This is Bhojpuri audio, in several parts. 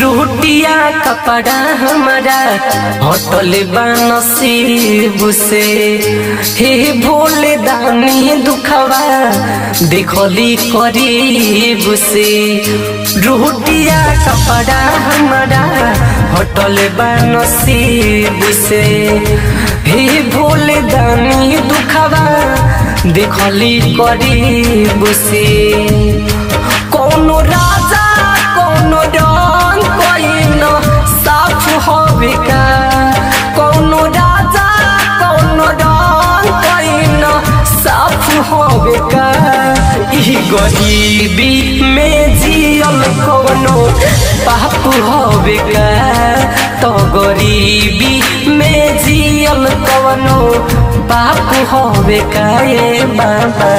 रोटिया कपड़ा हमारा होटल बनसीब से हे भोले दानी दुखवा देखली करीब से रोटिया कपड़ा हमारा होटल बनसीब से हे भोले दानी दुखवा देखली करीब से कोनो राजा कोनो रंग कोइन साफ होवे का कोनो राजा कोनो रंग कोइन साफ होवे का ई गरीबी में जियल कोनो पाप होवे का तो गरीबी में जियल कोनो पाप होवे का ये बाबा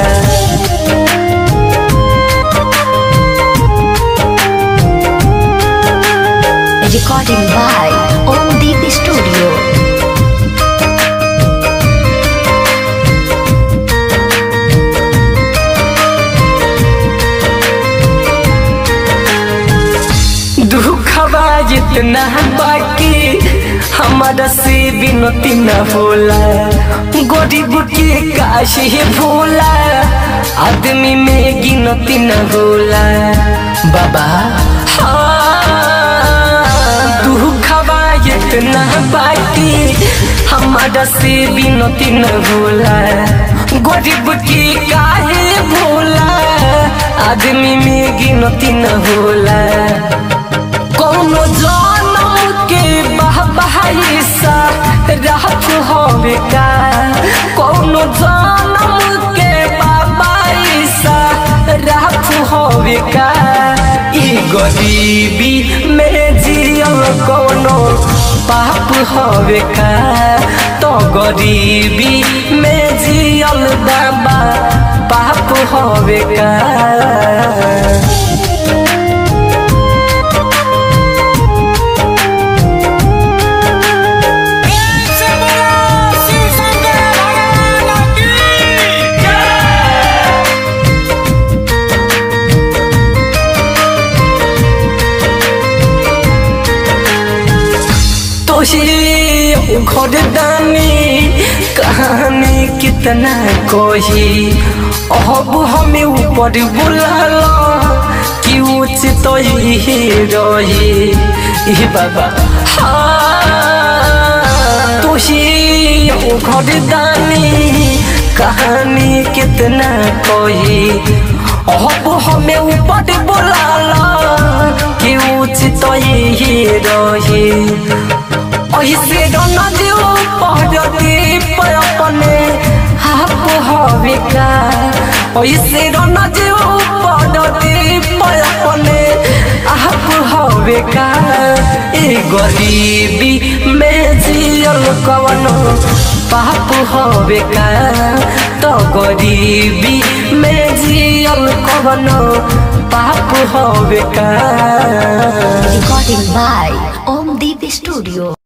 Recording by Om Deep Studio. दुखवा जितना बाकी हमारा से विनती न होला गरीब के काशी भोला आदमी में गिनती न होला बाबा हाँ, दुखवा जितना बाकी हमारा से विनती न होला गरीब के काहे भोला आदमी में गिनती न होला कोनो जनम के बहबहाइसा राहत होवे का कोनो जनम के बहबहाइसा राहत होवे का ई गरीबी में जियल कोनो पाप होवे का तो गरीबी में जियल दाबा पाप होवे का तोही घर दानी कहानी कितना कोही अब हमें ऊपर बुलाला कि उच तो ही रही ई बाबा हाँ, तोही घर दानी कहानी कितना कोही अब हमें ऊपर बुलाला कि उच तो ही रही ऐसे न दियो पहरती पर अपने हाप हवे का ऐसे न दियो पहरती पर अपने हाप हवे का ए गरीबी में जियल कवनो पाप हवे का तो गरीबी में जियल कवनो पाप हवे का Recording by Om Deep Studio.